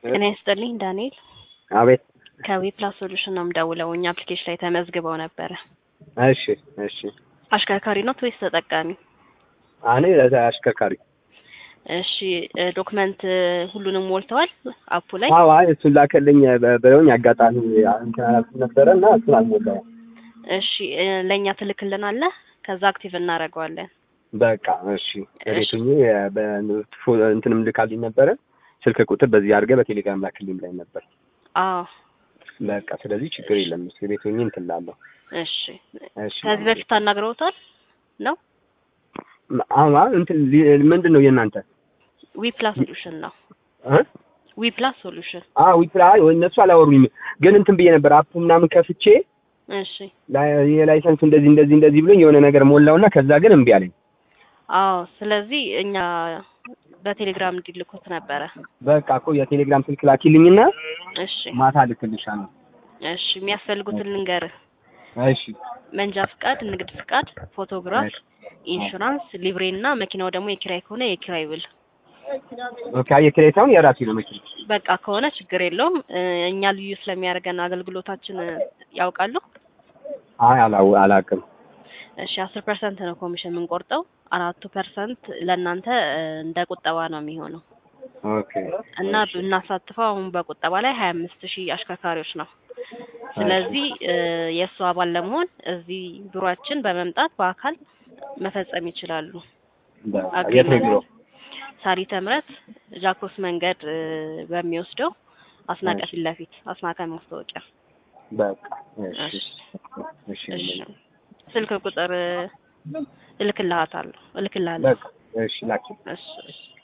ጤና ይስጥልኝ ዳንኤል አቤት። ከዊፕላስ ሶሉሽን ነው የምደውለው። እኛ አፕሊኬሽን ላይ ተመዝግበው ነበረ። እሺ እሺ። አሽከርካሪ ኖት ወይስ ተጠቃሚ? እኔ አሽከርካሪ። እሺ ዶክመንት ሁሉንም ሞልተዋል አፑ ላይ? አዎ፣ አይ እሱን ላከልኝ በ- ብለውኝ አጋጣሚ እንትን አላልኩም ነበረ እና እሱን አልሞላውም። እሺ ለእኛ ትልክልናለህ፣ ከዛ አክቲቭ እናደርገዋለን። በቃ እሺ። ቤቱኝ እንትንም ልካልኝ ነበረ ስልክ ቁጥር በዚህ አድርገህ በቴሌግራም ላክልኝ ብላኝ ነበር። አዎ በቃ ስለዚህ ችግር የለም። እሱ ቤቱኝ እንትን እላለሁ። እሺ። እሺ። ከዚህ በፊት አናግረውታል ነው? አማ እንትን ሊ- ምንድን ነው የእናንተ ዊፕላስ ሶሉሽን ነው። እ? ዊፕላስ ሶሉሽን። አዎ ዊፕላ እነሱ አላወሩኝም፣ ግን እንትን ብዬ ነበር አፕ ምናምን ከፍቼ እሺ። ላይ- የላይሰንስ እንደዚህ እንደዚህ እንደዚህ ብሎኝ የሆነ ነገር ሞላውና ከዛ ግን እምቢ አለኝ። አዎ ስለዚህ እኛ በቴሌግራም እንዲልኩት ነበረ። በቃ እኮ የቴሌግራም ስልክ ላኪልኝና እሺ ማታ ልክልሻለሁ። እሺ። የሚያስፈልጉትን ልንገርህ። እሺ መንጃ ፍቃድ፣ ንግድ ፍቃድ፣ ፎቶግራፍ፣ ኢንሹራንስ፣ ሊብሬ እና መኪናው ደግሞ የኪራይ ከሆነ የኪራይ ውል። ኦኬ። የኪራይ ሳይሆን የራሴ ነው መኪና። በቃ ከሆነ ችግር የለውም። እ፣ እኛ ልዩ ስለሚያደርገን አገልግሎታችን እ፣ ያውቃሉ። አይ አላው አላውቅም። እሺ አስር ፐርሰንት ነው ኮሚሽን የምንቆርጠው። አራቱ ፐርሰንት ለእናንተ እ፣ እንደ ቁጠባ ነው የሚሆነው ኦኬ እና ብናሳትፈው አሁን በቁጠባ ላይ ሀያ አምስት ሺህ አሽከርካሪዎች ነው። ስለዚህ እ፣ የእሱ አባል ለመሆን እዚህ ቢሮአችን በመምጣት በአካል መፈጸም ይችላሉ። በቃ የት ነው ቢሮ? ሳሪተ ምረት ጃክሮስ መንገድ እ፣ በሚወስደው አስናቀ እሺ። ፊት ለፊት አስናቀ ማስታወቂያ። በቃ እሺ እሺ እሺ እሺ። ስልክ ቁጥር እ፣ እልክልሃታለሁ እልክልሃለሁ። በቃ እሺ ላኪ እሺ እሺ